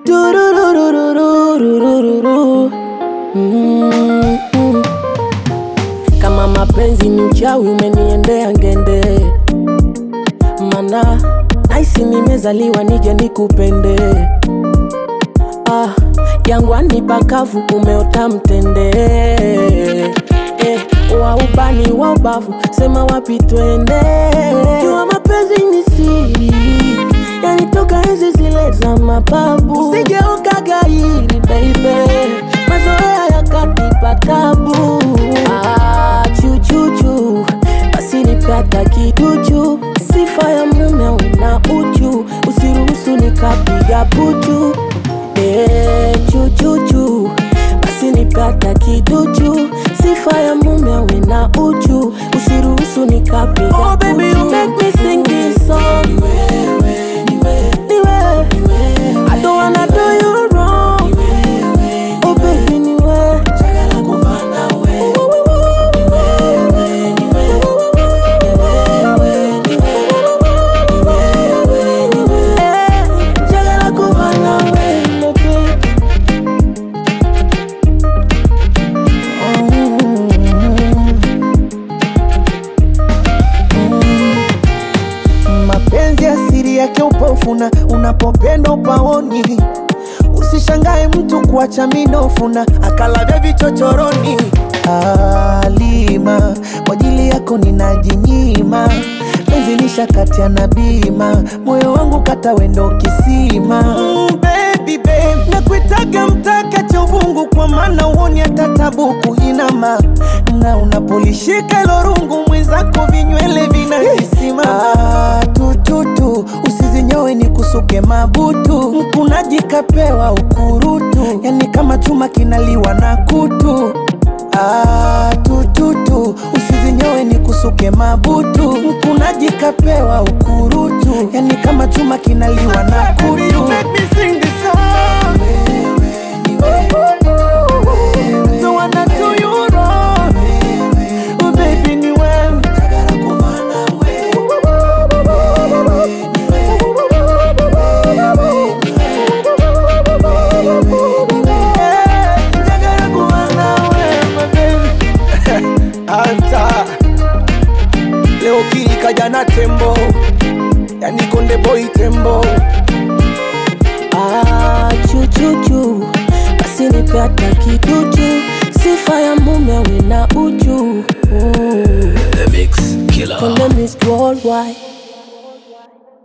Tururururururururu. Mm, mm. Kama mapenzi ni uchawi umeniendea ngende, mana naisi nimezaliwa nije nikupende. Ah, jangwani pakavu umeota mtende eh, wa ubani wa ubavu sema wapi twende. Jua mapenzi ni siri, yanitoka enzi zile za mababu. Usijeuka gairi baby, mazoea yakanipa tabu. Ah, chuchuchu basi nipata kiduchu, sifa ya mume una uchu, usiruhusu nikapiga puchu. Eh, chuchuchu basi nipata kiduchu, sifa ya mume awe na uchu, usiruhusu nikapiga oh, baby, you make me sing this song. Ni wewe, ni wewe, ni wewe. I don't wanna do you wrong. Oh baby, ni wewe. Chagala kuva nawe. Ni wewe, ni wewe. Ni wewe, ni wewe. Ni wewe, ni wewe. Eh, chagala kuva nawe, my baby. Mapenzi asiri yake upofuna, unapopenda upaoni. Usishangae mtu kuacha minofuna, akalavya vichochoroni. Alima, kwa ajili yako ninajinyima, penzi lishakatia na bima, moyo wangu kata wendo kisima. Mm, baby, babe, nakuitaga mtaka cha uvungu, kwa maana uoni hata tabu kuinama, na unapolishika ilo rungu mwenzako vinywele vinajisima. Ah, tututu usizinyowe ni kusuke mabutu, mkunaji kapewa ukurutu, yani kama chuma kinaliwa na kutu. Ah, tututu usizinyowe ni kusuke mabutu, mkunaji kapewa ukurutu, yani kama chuma kinaliwa na kutu. Don't wanna do you wrong. Oh, baby, ni wewe. Njagala kuba nawe, my baby. Anta leo kili kaja na tembo, yani konde boy tembo. Ah, chuchuchu basi nipata kiduchu, sifa ya mume awe na uchu. Mm. The Mix Killer. Konde Miss Worldwide